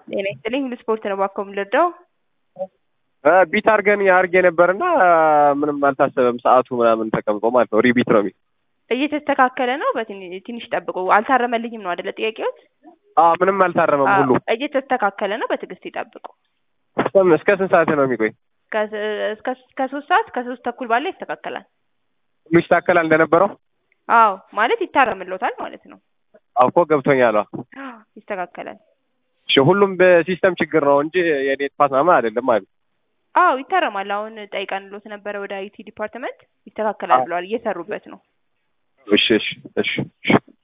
ጤና ይስጥልኝ ሁሉ ስፖርት ነው ባኮ የምንረዳው ቢት አድርገን አድርጌ ነበርና ምንም አልታሰበም። ሰዓቱ ምናምን ተቀምጦ ማለት ነው። ሪቢት ነው የሚል እየተስተካከለ ነው። በትንሽ ጠብቁ። አልታረመልኝም ነው አይደለ ጥያቄዎት? አዎ ምንም አልታረመም። ሁሉ እየተስተካከለ ነው። በትዕግስት ይጠብቁ። እስከ ስንት ሰዓት ነው የሚቆይ? ከሶስት ሰዓት ከሶስት ተኩል ባለ ይስተካከላል። ሁሉ ይስተካከላል እንደነበረው? አዎ ማለት ይታረምሎታል ማለት ነው። አዎ እኮ ገብቶኛል። ይስተካከላል። እሺ ሁሉም በሲስተም ችግር ነው እንጂ የኔ ጥፋት ምናምን አይደለም ማለት አዎ ይታረማል። አሁን ጠይቀንሎት ነበረ ወደ አይቲ ዲፓርትመንት ይስተካከላል ብለዋል። እየሰሩበት ነው። እሺ እሺ እሺ